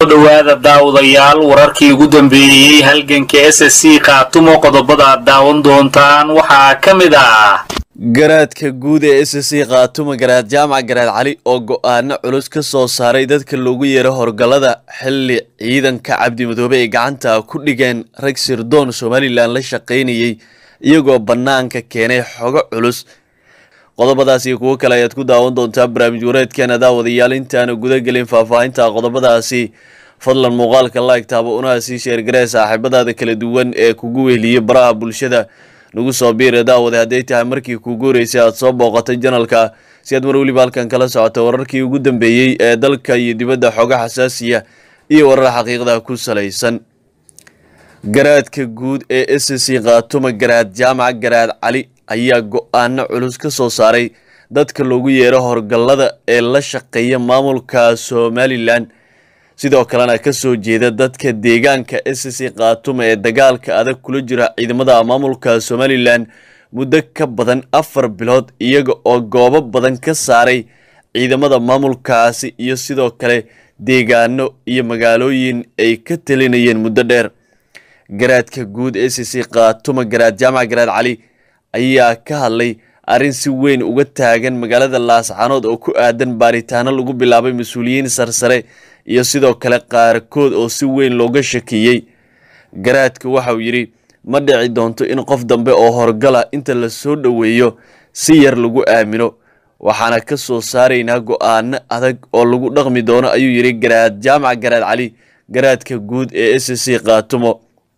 dhawaada daawadayaal wararkii ugu dambeeyey halganka s s c khaatumo qodobada aad daawan doontaan waxaa ka mid ah garaadka guud ee s c khaatuma garaad jaamac garaad cali oo go-aano culus ka soo saaray dadka loogu yeero horgallada xilli ciidanka cabdimadoobe ay gacanta ku dhigeen rag sirdoon somalilan la shaqaynayay iyagoo bannaanka keenay xogo culus qodobadaas iyo kuwo kale ayaad ku daawan doontaa barnaamij wareedkeena daawadayaal intaana gudagelin faahfaahinta qodobadaasi fadlan muuqaalka like taabo unaha sii sheergaree saaxiibadaada kala duwan ee kugu weheliyey baraha bulshada nagu soo biira daawade hadday tahay markii kuugu horeysay aad soo booqatay janalka si aad mar weliba halkan kala socoto wararkii ugu dambeeyey ee dalka iyo dibadda xoga xasaasiya iyo warar xaqiiqda ku salaysan garaadka guud ee s c khaatuma garaad jaamac garaad cali ayaa go-aano culus ka soo saaray dadka loogu yeero horgallada ee la shaqeeya maamulka somalilan sidoo kalena kasoo jeeda dadka deegaanka s c khaatuma ee dagaalka adag kula jira ciidamada maamulka somalilan muddo ka badan afar bilood iyaga oo goobo badan ka saaray ciidamada maamulkaasi iyo sidoo kale deegaano iyo magaalooyin ay ka talinayeen muddo dheer garaadka guud s c khaatuma garaad jaamac garaad cali ayaa ka hadlay arrin si weyn uga taagan magaalada laascaanood oo ku aadan baaritaano lagu bilaabay mas-uuliyiin sarsare iyo sidoo kale qaarkood oo si weyn looga shakiyey garaadka waxauu yidhi ma dhici doonto in qof dambe oo horgala inta la soo dhoweeyo si yar lagu aamino waxaana ka soo saaraynaa go-aano adag oo lagu dhaqmi doono ayuu yidhi garaad jaamac garaad cali garaadka guud ee s c khaatumo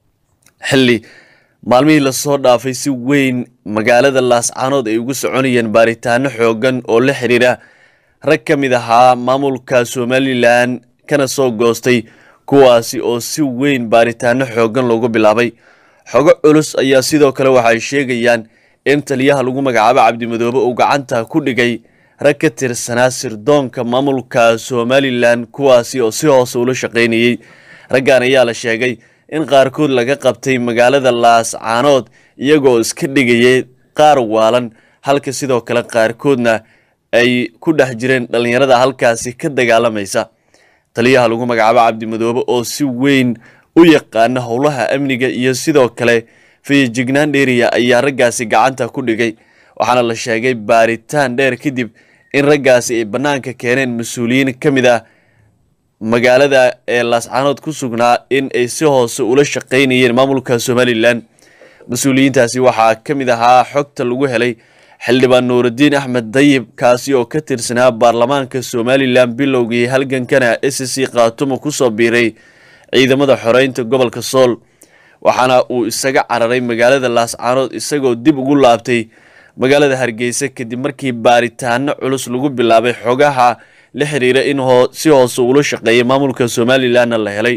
xilli maalmihii lasoo dhaafay si weyn magaalada laascaanood ay ugu soconayeen baaritaano xoogan oo la xiriira rag ka mid ahaa maamulka somalilan kana soo goostay kuwaasi oo si weyn baaritaano xoogan loogu bilaabay xogo culus ayaa sidoo kale waxay sheegayaan in taliyaha lagu magacaabo cabdimadoobe uu gacanta ku dhigay rag ka tirsanaa sirdoonka maamulka somalilan kuwaasi oo si hoose ula shaqaynayey raggan ayaa la sheegay in qaarkood laga qabtay magaalada laascaanood iyagoo iska dhigayay qaar waalan halka sidoo kale qaarkoodna ay ku dhex jireen dhallinyarada halkaasi ka dagaalamaysa taliyaha lagu magacaabo cabdimadoobe oo si weyn u yaqaana howlaha amniga iyo sidoo kale fayajignaan dheeriya ayaa raggaasi gacanta ku dhigay waxaana la sheegay baaritaan dheer kadib in raggaasi ay bannaanka keeneen mas-uuliyiin ka mid ah magaalada ee laascaanood ku sugnaa in ay si hoose ula shaqaynayeen maamulka somalilan mas-uuliyiintaasi waxaa ka mid ahaa xogta lagu helay xildhibaan nuurudiin axmed dayib kaasi oo ka tirsanaa baarlamaanka somalilan bilowgii halgankana s c khaatuma kusoo biiray ciidamada xoreynta gobolka sool waxaana uu isaga cararay magaalada laascaanood isagoo dib ugu laabtay magaalada hargeysa kadib markii baaritaano culus lagu bilaabay xogaha la xiriira in si hoose ula shaqeeyay maamulka somalilanna la helay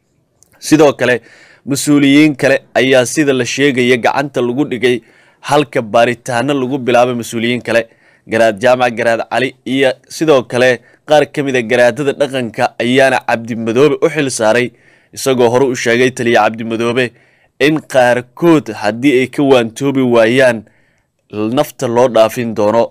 sidoo kale mas-uuliyiin kale ayaa sida la sheegaya gacanta lagu dhigay halka baaritaano lagu bilaabay mas-uuliyiin kale garaad jaamac garaad cali iyo sidoo kale qaar ka mid a garaadada dhaqanka ayaana cabdimadoobe u xil saaray isagoo hore u sheegay taliya cabdimadoobe in qaarkood haddii ay ka waantoobi waayaan nafta loo dhaafin doono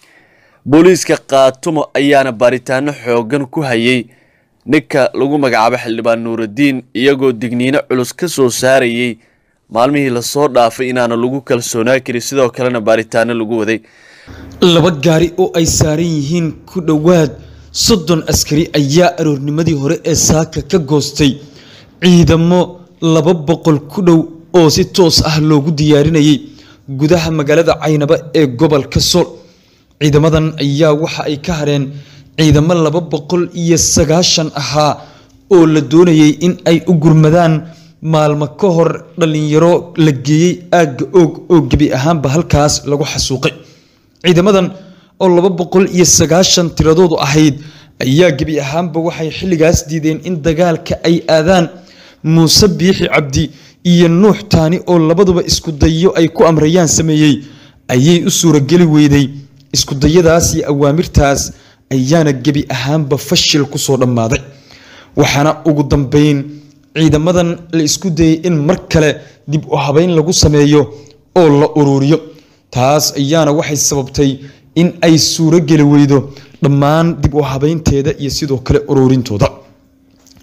booliiska khaatumo ayaana baaritaano xoogan ku hayay ninka lagu magacaabo xildhibaan nuurudiin iyagoo digniino culus ka soo saarayay maalmihii lasoo dhaafay inaana lagu kalsoonaa karin sidoo kalena baaritaano lagu waday laba gaari oo ay saaran yihiin ku dhowaad soddon askari ayaa aroornimadii hore ee saaka ka goostay ciidamo laba boqol ku dhow oo si toos ah loogu diyaarinayay gudaha magaalada caynaba ee gobolka sool ciidamadan ayaa waxa ay ka hareen ciidamo laba boqol iyo sagaashan ahaa oo la doonayay in ay u gurmadaan maalmo ka hor dhallinyaro la geeyey aagga oog oo gebi ahaanba halkaas lagu xasuuqay ciidamadan oo laba boqol iyo sagaashan tiradoodu ahayd ayaa gebi ahaanba waxay xilligaas diideen in dagaalka ay aadaan muuse biixi cabdi iyo nuux taani oo labaduba isku dayo ay ku amrayaan sameeyey ayay u suurageli weyday isku dayadaas iyo awaamirtaas ayaana gebi ahaanba fashil kusoo dhammaaday waxaana ugu dambeyn ciidamadan la isku dayay in mar kale dib u habeyn lagu sameeyo oo la uruuriyo taas ayaana waxay sababtay in ay suuro geli weydo dhammaan dib u habeynteeda iyo sidoo kale uruurintooda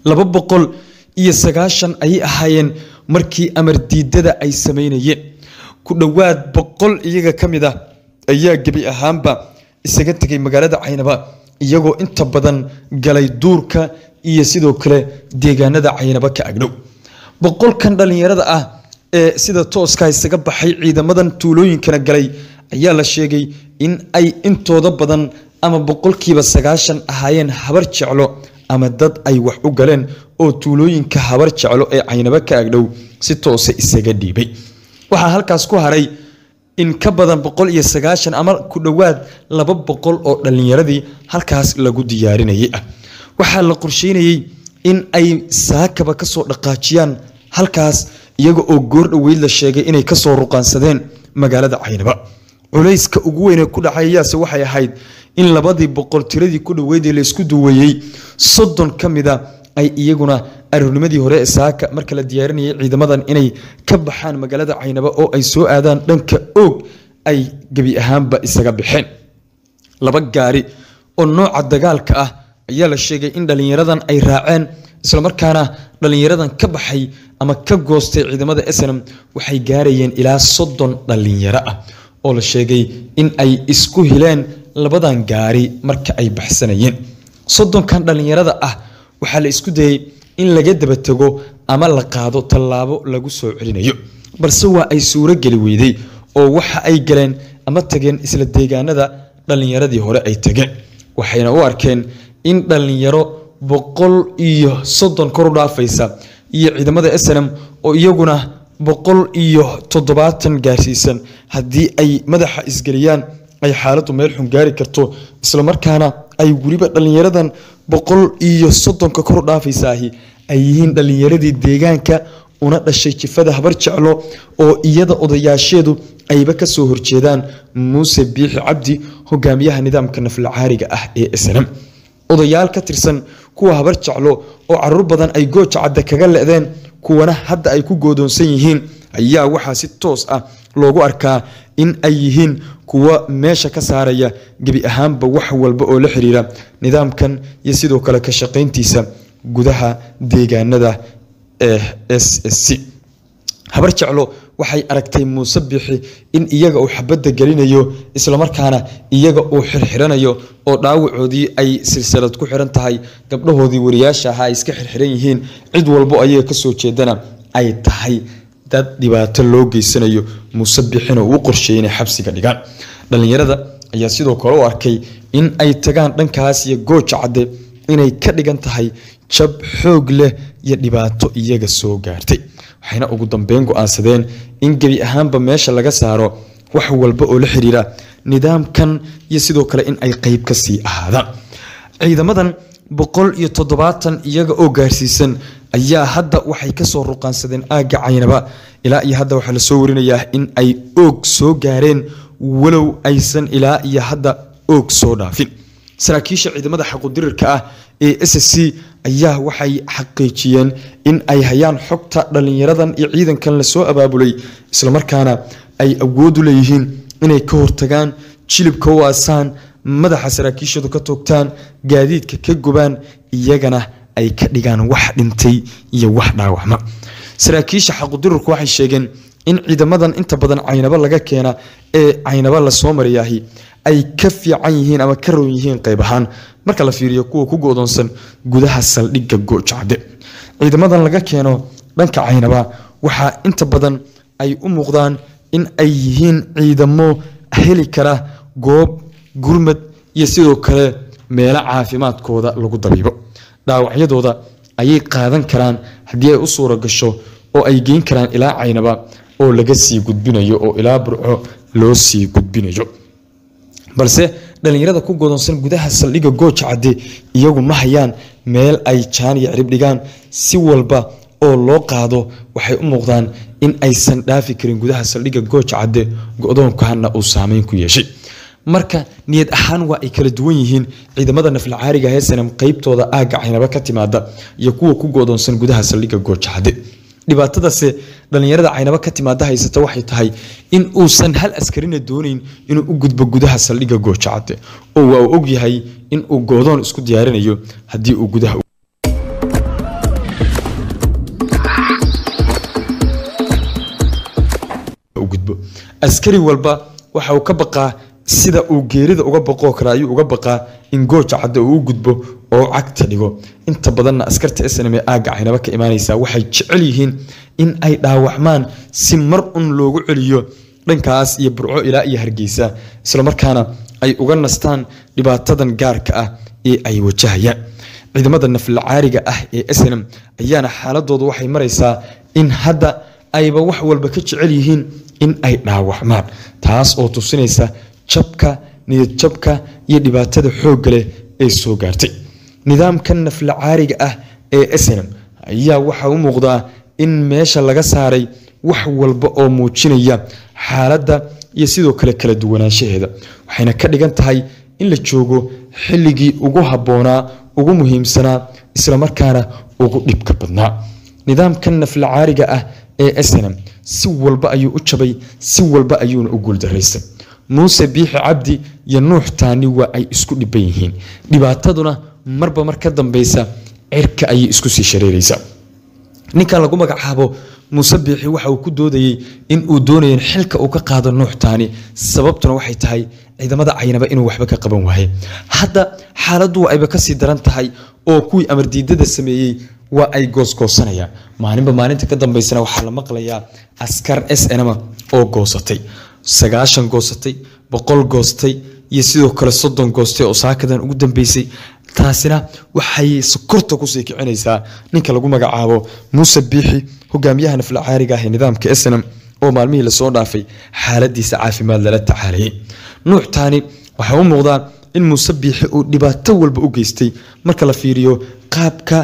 laba boqol iyo sagaashan ayay ahaayeen markii amar diidada ay sameynayeen ku dhowaad boqol iyaga ka mid ah ayaa gebi ahaanba isaga tegay magaalada caynaba iyagoo inta badan galay duurka iyo sidoo kale deegaanada caynaba ka agdhow boqolkan dhallinyarada ah ee sida tooska isaga baxay ciidamadan tuulooyinkana galay ayaa la sheegay in ay intooda badan ama boqolkiiba sagaashan ahaayeen habar jeclo ama dad ay wax u galeen oo tuulooyinka habar jeclo ee caynabo ka agdhow si toose isaga dhiibay waxaa halkaas ku haray in ka badan boqol iyo sagaashan ama ku dhowaad laba boqol oo dhallinyaradii halkaas lagu diyaarinayay ah waxaa la qorsheynayey in ay saakaba kasoo dhaqaajiyaan halkaas iyaga oo goor dhoweyd la sheegay inay kasoo ruqaansadeen magaalada caynaba culayska ugu weyn ee ku dhacayayaase waxay ahayd in labadii boqol tiradii ku dhoweydee laysku duweeyey soddon ka mida ay iyaguna aroornimadii hore ee saaka marka la diyaarinayay ciidamadan inay ka baxaan magaalada caynaba oo ay soo aadaan dhanka oog ay gebi ahaanba isaga baxeen laba gaari oo nooca dagaalka ah ayaa la sheegay in dhallinyaradan ay raaceen islamarkaana dhallinyaradan ka baxay ama ka goostay ciidamada snm waxay gaarayeen ilaa soddon dhallinyaro ah oo la sheegay in ay isku hileen labadan gaari marka ay baxsanayeen soddonkan dhallinyarada ah waxaa la isku dayey in laga daba tego ama la qaado tallaabo lagu soo celinayo balse waa ay suuro geli weyday oo waxa ay galeen ama tageen isla deegaanada dhallinyaradii hore ay tageen waxayna u arkeen in dhallinyaro boqol iyo soddon kor u dhaafaysa iyo ciidamada snm oo iyaguna boqol iyo toddobaatan gaarsiisan haddii ay madaxa isgeliyaan ay xaaladdu meel xun gaari karto islamarkaana ay weliba dhallinyaradan boqol iyo soddonka kor u dhaafaysaahi ay yihiin dhallinyaradii deegaanka una dhashay jifada habar jeclo oo iyada odayaasheedu ayba kasoo horjeedaan muuse biixi cabdi hogaamiyaha nidaamka naflacaariga ah ee snm odayaal ka tirsan kuwa habar jeclo oo caruur badan ay gooja cadda kaga le-deen kuwana hadda ay ku goodoonsan yihiin ayaa waxaa si toos ah loogu arkaa in ay yihiin kuwa meesha ka saaraya gebi ahaanba wax walba oo la xiriira nidaamkan iyo sidoo kale ka shaqayntiisa gudaha deegaanada ee s s c habar jeclo waxay aragtay muuse bixi in iyaga uu xabadda gelinayo islamarkaana iyaga uu xirxiranayo oo dhaawacoodii ay silsilad ku xiran tahay gabdhahoodii wariyaasha ahaa ay iska xirxiran yihiin cid walbo ayaga kasoo jeedana ay tahay dad dhibaato loo geysanayo muuse bixina uu qorsheeyey inay xabsiga dhigaan dhallinyarada ayaa sidoo kale u arkay in ay tagaan dhankaas iyo gooja cadde inay ka dhigan tahay jab xoog leh iyo dhibaato iyaga soo gaartay waxayna ugu dambeyn go-aansadeen in gebi ahaanba meesha laga saaro wax walba oo la xiriira nidaamkan iyo sidoo kale in ay qeyb ka sii ahaadaan ciidamadan boqol iyo toddobaatan iyaga oo gaarsiisan ayaa hadda waxay kasoo ruqaansadeen aagga caynaba ilaa iyo hadda waxaa lasoo warinayaa in ay oog soo gaareen walow aysan ilaa iyo hadda oog soo dhaafin saraakiisha ciidamada xaqudirirka ah ee s c ayaa waxay xaqiijiyeen in ay hayaan xogta dhallinyaradan iyo ciidankan lasoo abaabulay islamarkaana ay awoodu leeyihiin inay ka hortagaan jilibka u asaan madaxa saraakiishooda ka toogtaan gaadiidka ka gubaan iyagana ay ka dhigaan wax dhintay iyo wax dhaawacma saraakiisha xaqudirurku waxay sheegeen in ciidamadan inta badan caynabo laga keena ee caynabo lasoo marayaahi ay ka fiican yihiin ama ka roon yihiin qayb ahaan marka la fiiriyo kuwa ku godoonsan gudaha saldhigga goojacde ciidamadan laga keeno dhanka caynaba waxaa inta badan ay u muuqdaan in ay yihiin ciidamo heli kara goob gurmad iyo sidoo kale meelo caafimaadkooda lagu dabiibo dhaawacyadooda ayay qaadan karaan haddii ay u suura gasho oo ay geyn karaan ilaa caynaba oo laga sii gudbinayo oo ilaa burco loo sii gudbinayo balse dhallinyarada ku godoonsan gudaha saldhigga gooja cadde iyagu ma hayaan meel ay jaan iyo cirib dhigaan si walba oo loo qaado waxay u muuqdaan in aysan dhaafi karin gudaha saldhigga gooja cadde go-doonkana uu saameyn ku yeeshay marka niyad ahaan waa ay kala duwan yihiin ciidamada naflacaariga heesanam qeybtooda aagga caynaba ka timaada iyo kuwa ku godoonsan gudaha saldhigga gooja cadde dhibaatadase dhallinyarada caynabo ka timaada haysata waxay tahay in uusan hal askarina doonayn inuu u gudbo gudaha saldhigga goojacade oo waa uu ogyahay in uu goodoon isku diyaarinayo haddii uu gudaha askari walba waxa uu ka baqaa sida uu geerida uga baqoo kale ayuu uga baqaa in gooja cadda uu u gudbo oo cagta dhigo inta badanna askarta snm ee aagga caynaba ka imaanaysa waxay jecel yihiin in ay dhaawacmaan si mar un loogu celiyo dhankaas iyo burco ilaa iyo hargeysa islamarkaana ay uga nastaan dhibaatadan gaarka ah ee ay wajahayaan ciidamada naflacaariga ah ee snm ayaana xaaladoodu waxay maraysaa in hadda ayba wax walba ka jecel yihiin in ay dhaawacmaan taas oo tusinaysa jabka niyadjabka iyo dhibaatada xoogga leh ee soo gaartay nidaamka naflacaariga ah ee snm ayaa waxaa u muuqdaa in meesha laga saaray wax walba oo muujinaya xaaladda iyo sidoo kale kala duwanaanshaheeda waxayna ka dhigan tahay in la joogo xilligii ugu habboonaa ugu muhiimsanaa islamarkaana ugu dhibka badnaa nidaamkan naflacaariga ah ee snm si walba ayuu u jabay si walba ayuuna u guuldaraystay muuse biixi cabdi iyo nuux taani waa ay isku dhiban yihiin dhibaataduna marba mar ka dambeysa cirka ayay isku sii shareeraysaa ninkan lagu magacaabo muuse biixi waxa uu ku doodayey in uu doonaya xilka uu ka qaado nuux taani sababtuna waxay tahay ciidamada caynaba inuu waxba ka qaban waaye hadda xaaladdu ayba kasii daran tahay oo kuwii amardiidada sameeyey waa ay goosgoosanayaan maalinba maalinta ka dambeysana waxaa la maqlayaa askar s nma oo goosatay sagaashan goosatay boqol goostay iyo sidoo kale soddon goostay oo saakadan ugu dambeysay taasina waxay sokorta kusii kicinaysaa ninka lagu magacaabo muuse biixi hogaamiyaha naflacaariga ah ee nidaamka snm oo maalmihii lasoo dhaafay xaaladiisa caafimaad lala tacaalayay nuux taani waxaa u muuqdaa in muuse biixi uu dhibaato walba u geystay marka la fiiriyo qaabka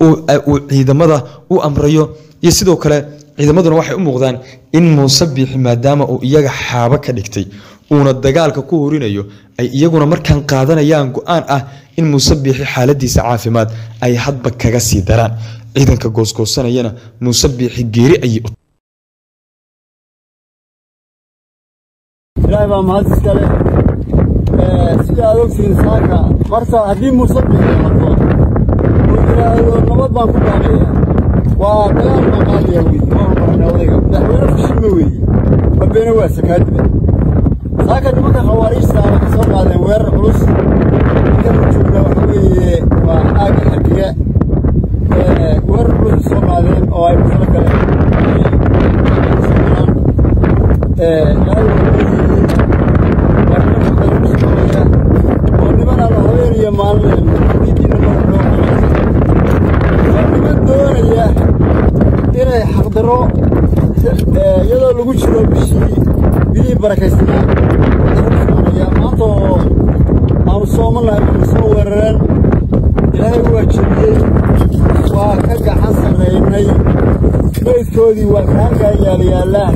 uu ciidamada u amrayo iyo sidoo kale ciidamaduna waxay u muuqdaan in muuse biixi maadaama uu iyaga xaabo ka dhigtay uuna dagaalka ku horinayo ay iyaguna markaan qaadanayaan go-aan ah in muuse biixi xaaladiisa caafimaad ay hadba kaga sii daraan ciidanka goosgoosanayana muuse biixi geeri ayay ilaahay baa mahad iskale sida aad ogtihiin saaka marka haddii muuse biixi hadlo uu yidhaahdo nabad baan ku baaqaya waa dagaal baan qaadaya wey ma hormarna odayga madaxweyne fashilma weeye mabeena waa sakaadiba saaka nimanka khawaariijta waxay soo qaadeen weerar culus ninkanu joogna waxa weeye waa aagga xadiga weerar culus soo qaadeen oo ay kusala galeen ilaahay waa leeyihiin waa niman xaqalushaqeeya oo niman aan habeen iyo maalin diintiina marka loo qabaysa waa niman doonaya inay xaqdarro iyadoo lagu jiro bishii bilihii barakaysanaa aya maanta oo aanu soomanahay bayna soo weerareen ilaahay waa jebiyey waa ka gacan sarraynay meydkoodii waa kaankaa yaalayaallaan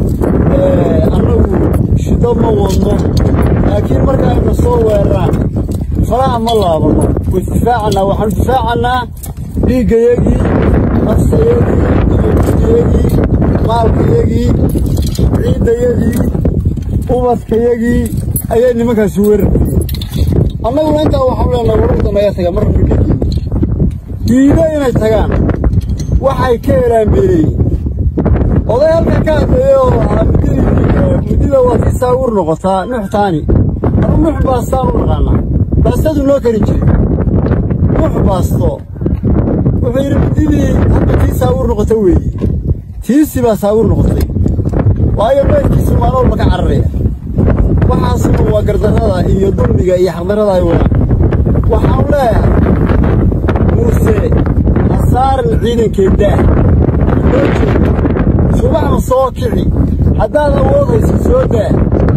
annagu shido ma wadno laakiin markaayna soo weeraraan faraha ma laabanno way isdifaacannaa waxaanu difaacannaa dhiiggayagii nafsayagii iyo gudiyagii maalkayagii ciiddayadii ubadkayagii ayay nimankaasi weerarkayeen annaguna intaa waxaanu leenahay warurta naga taga marna dhiiggii diido inay tagaan waxay ka helaan beeleeyin oday halkan ka hadleeyey oo ahaa muddadii muddida waa si saawur noqotaa nuxtaani anu nux baastaan u naqaanaa baastadu noo karin jiray nux baasto wuxuu yidhi muddidii hadda tii saawur noqota weeye tiisi baa saawur noqotay waayo meydkiisu maalin walba ka cararaya waxaasuna waa gardarrada iyo dulmiga iyo xaqdarrada ay wadaan waxaan leeyahay muuse asaaran ciidankeeddaah loo jeedo subaxna soo kici haddaad awoodayso soo daa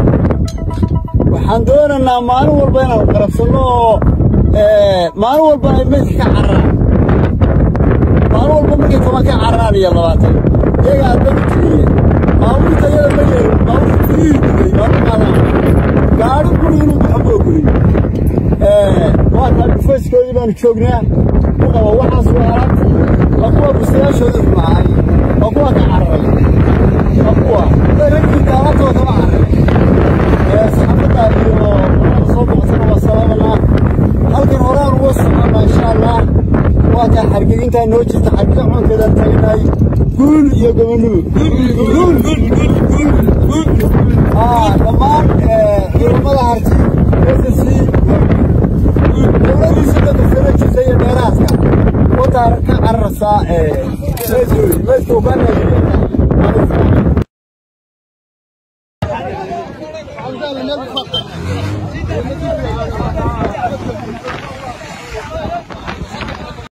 waxaan doonaynaa maalin walba inaan qarabsanno oo maalin walba ay meydka ka cararaan maalin walba markay toban ka cararaan iyo labaatan iyaga addaba tiriye baabuurta iyada ma yeelin baabuurta tirihii gubay baa qaadaan gaadhi guri inuu baxo ma ogolin waa taa dhufayskoodii baanu joognaa ku qabo waxaas waa alaabtii waa kuwa bustayaashooda xumahay waa kuwa ka cararay waa kuwa raggii alaabtooda kama cararay saxaafadda iyo qolada soo boqosana waa salaamanaa halkan horaan uga soconnaa insha allah waa taa xargegintaa noo jirta xargega coonkeedaan taagnahay guul iyo gobanimo dhammaan ciidamada harti SSC dowladiisa dadka sarajisa iyo dheeraaska wataa ka cararsaa meeshoodi meeshuu ka neejiye